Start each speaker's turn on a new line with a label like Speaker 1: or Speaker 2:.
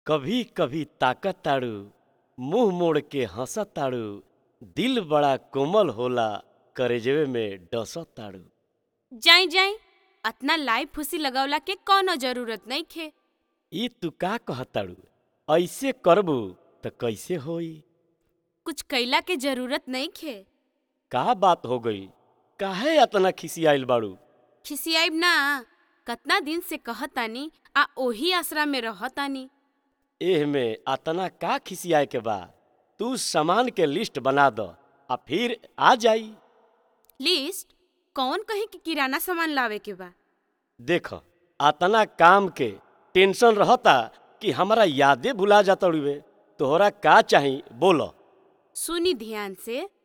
Speaker 1: कभी कभी ताकत ताड़ू मुंह मोड़ के हंसत ताड़ू दिल बड़ा कोमल होला करेजवे में डसत ताड़ू
Speaker 2: जाई जाई अतना लाइव फुसी लगवला के कौनो जरूरत नहीं खे
Speaker 1: ई तू का कहताड़ू ऐसे करबू त कैसे होई
Speaker 2: कुछ कैला के जरूरत नहीं खे
Speaker 1: का बात हो गई काहे अतना खिसियाइल बाड़ू
Speaker 2: खिसियाइब ना कतना दिन से कहतानी आ ओही आसरा में रहतानी
Speaker 1: एह में अतना का खिसियाए के बा तू सामान के लिस्ट बना द आ फिर आ जाई
Speaker 2: लिस्ट कौन कहे कि किराना सामान लावे के बा
Speaker 1: देख अतना काम के टेंशन रहता कि हमरा यादे भुला जाता तोहरा का चाही बोलो
Speaker 2: सुनी ध्यान से